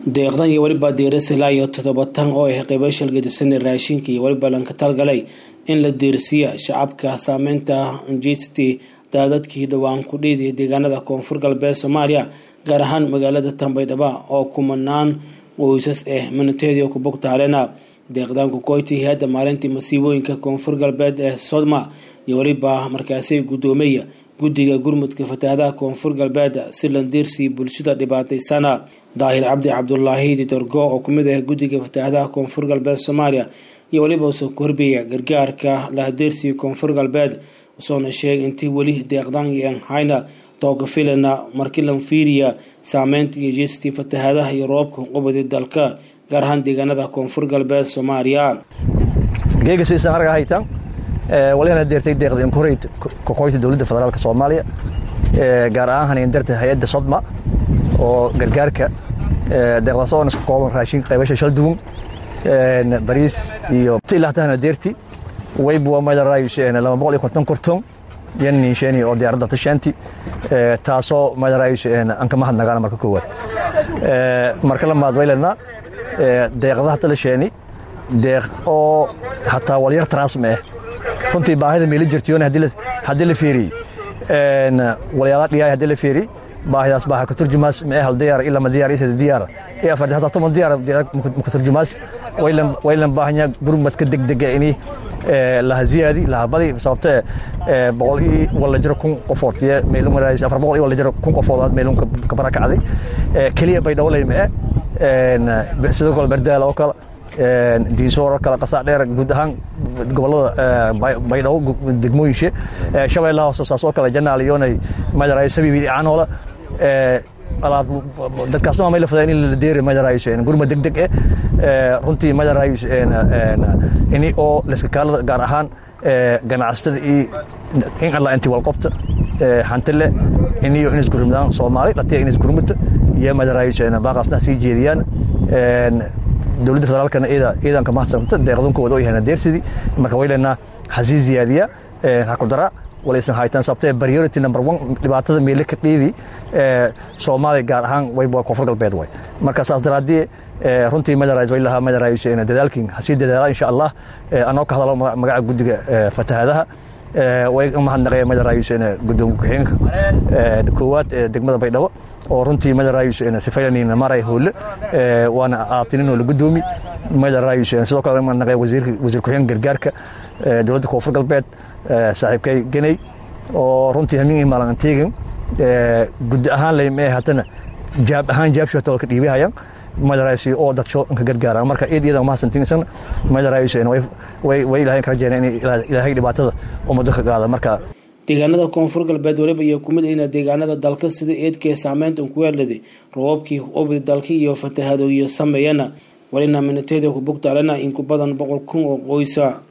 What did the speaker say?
deeqdan iyo weliba diiris ilaa iyo toddobatan oo ah qaybo shalgadisan raashinka iyo weliba lanka talgalay in la diirsiya shacabka saameynta njesti daadadkii dhowaan ku dhiiday deegaanada koonfur galbeed soomaaliya gaar ahaan magaalada tambaydhaba oo kumanaan qoysas ah manateedio ku bogtaalena deeqdaanku koyti hay-adda maalintii masiibooyinka koonfur galbeed ee sodma iyo weliba markaasi guddoomiya guddiga gurmudka fatahaadaha koonfur galbeed si landiirsi bulshada dhibaataysana daahir cabdi cabdulaahi didorgo oo kumid ah guddiga fatahaadaha koonfur galbeed soomaaliya iyo weliba soo korbiya gargaarka lahadiirsi koonfur galbeed usoona sheegay intii weli deeqdan yan hayna tooga filana markii lan fiiriya saameynta iyo jeestii fatahaadaha iyo roobka qubadi dalka gaar ahaan deegaanada koonfur galbeed soomaaliya geegasiisan arga haytaan walina deertay deeqdeen koray kokoyta dowladda federaalk soomaaliya gaar ahaan hanindarta hay-adda sodma oo gargaarka deeqdaas oo iska kooban raashin qaybasha shal duwan bariis iyo ilahtahana deerti waybuwa madarayuseen laba boqol iyo konton korton yanninsheeni oo diyaaradda tashaanti taasoo madarayuseen aan ka mahadnagaana marka koowaad marka lamaad waylana deeqdaha talasheeni deeq oo hataa walyar taraasma ah runtii baahida meela jirtiyoon haddii la fiiriyey walyaala dhiyaay haddii la fiiriyey baahidaas baaha ka turjumaas ma hal diyaar ilaa ma diyaar isada diyaar iyo afar hataa toban diyaar ka turjumaas waylan baahanya gurmadka degdega ini laha ziyaadi laha badi sababtee boqol ii wala jiro kun qofood iyo meelun maraayis afar boqol ii wala jiro kun qofood meelun ka barakacday keliya bay dhowlay ma eh sidoo kale bardaal oo kale diinsoor oo kale qasaa dheer guud ahaan gobolada baydhabo degmooyinshe shabeellaha hoose saas oo kale janaal iyoonay madaraayis habiibi caanoola dadkaasna waa may la fadaa in la deeri madarayis gurma deg deg eh runtii madarayis ini oo laskakaalada gaar ahaan ganacsatada iyo in alla intii walqobta xantile iniyo inis gurmadaan soomaali dhatiya inis gurmata iyo madarayis baaqaasna sii jeediyaan dowladda federaalkana iidan ka mahadsanta deeqdankooda oo yahayna deersidii marka waylenaa hasii ziyaadiya ha ku dara walaysan haytaan sababtee priority number one dhibaatada meele ka dhiidi soomaaliya gaar ahaan wayba koonfur galbeed way marka saas daraaddii runtii madarays waylahaa madarays dadaalkiin hasii dadaala insha allah anoo ka hadalo magaca guddiga fatahaadaha way mahadnaqee madarays gudoomiye ku-xigeenka koowaad ee degmada baydhabo oo runtii madarays sifaylanina maray hoole waana aabtininoo la gudoomi madarays sidoo kale mahadnaqee wasiir ku-xigeenka gargaarka dowladda koonfur galbeed saaxiibkay geney oo runtii hamiin maalan anteegin guddi ahaan laymee haddana jaab ahaan jaabshota ka dhiibihayaan madarays oo dadsho ka gargaaraan marka iyad iyadan mahadsantiinsan madarays way ilaahay ka rajeena in ilaahay dhibaatada ummaddo ka qaada marka deegaanada koonfur galbeed weliba iyo kumid ina deegaanada dalka sida eedkee saameynta kuweelada roobabkii ubid dalka iyo fatahadooyo sameeyana walina minateeda ku bogtaalena in ku badan boqol kun oo qoysa